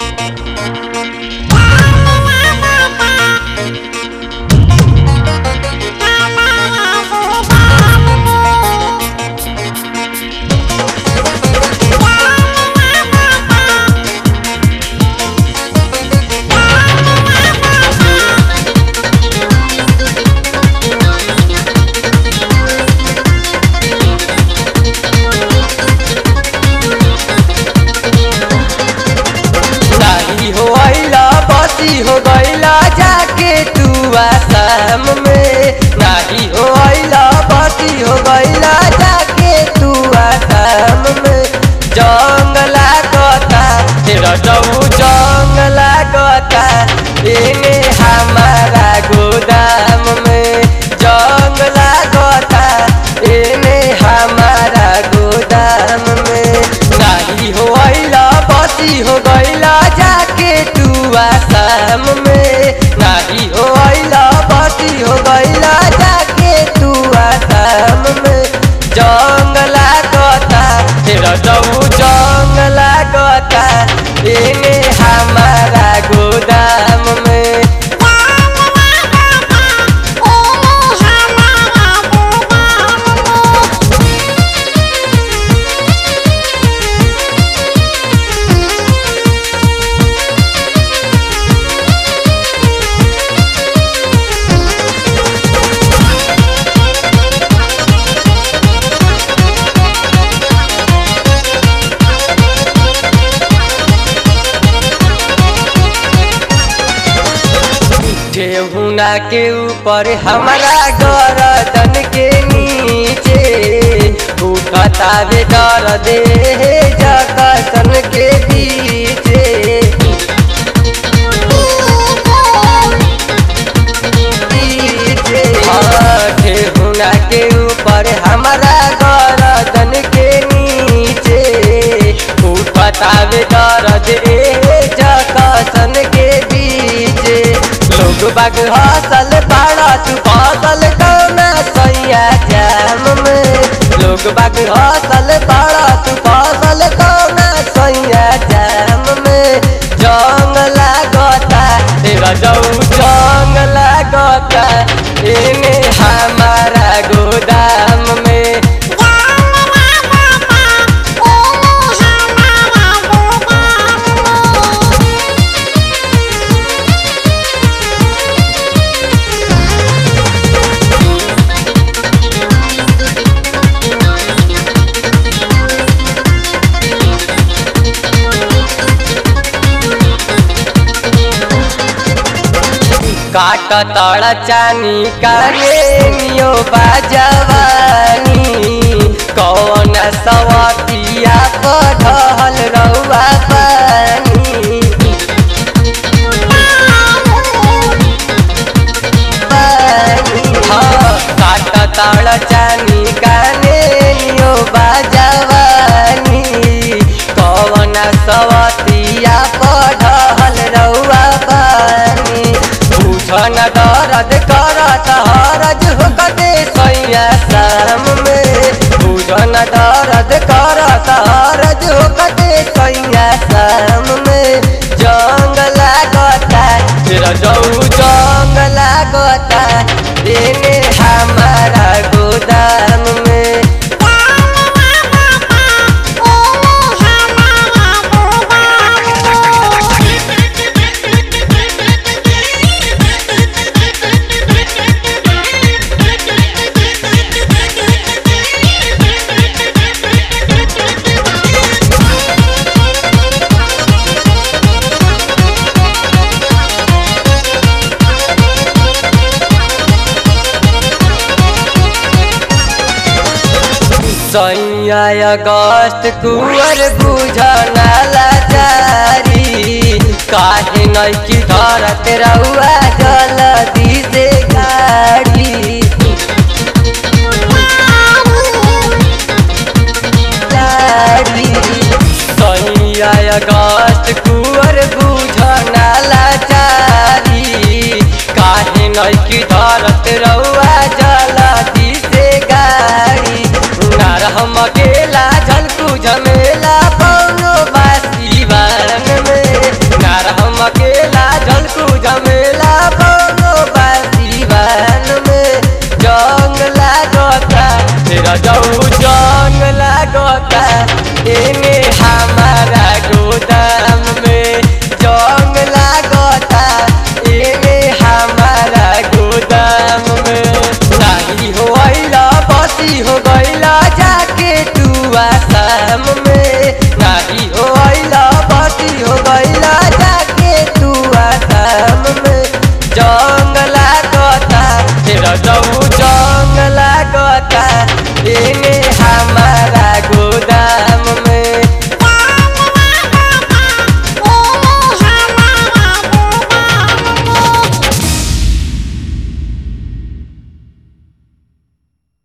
नाही हो आइला बसी हो गइला जाके तू आसाम में नाही हो आइला बसी हो गइला जाके तू आसाम में जंग लागता तेरा जऊ जंग लागता एने हमारा गोदाम में जंग लागता एने हमारा गोदाम में नाही हो आइला बसी हो गइला जाके तू आसाम में नाही हो आइला बसी हो गइला जाके तू आसाम में जंग लागता तेरा जऊ जंग लागता एने हमारा गोदाम में ठेहुना के ऊपर हमारा गरदन के नीचे उठता वे दर्द जगतन के बीचे हाँ, ठेहुना के ऊपर हमारा गरदन के नीचे उठता वे दर्द जगतन के बीचे लोग बाग हसल पाड़ा तू फसल कौना सैया जाम में लोग बाग हसल पाड़ा तू फसल कौना सैया जाम में जंग लागता तेरा जऊ जंग लागता एने हमारा गोदाम में काट तड़ चानी काने नियो बाजवानी कौन सवतिया पढ़ल रउआ पानी हाँ, काट तड़ चानी काने नियो बाजवानी कौन सवतिया पढ़ल रउआ पानी बुझन दर्द करत हरज होकते सैया शाम में बुझन दर्द करत हरज होकते सैया शाम में जंग लागता तेरा जऊ जंग लागता एने हमारा गोदाम में सैया अगस्त कुंवर बुझना लाचारी काहे नैकी धरत रउआ जल्दी से गाड़ी गाड़ी सैया अगस्त कुंवर बुझना लाचारी काहे नैकी धरत रउआ जल्दी से गाड़ी नार हम अकेला झलकू झमे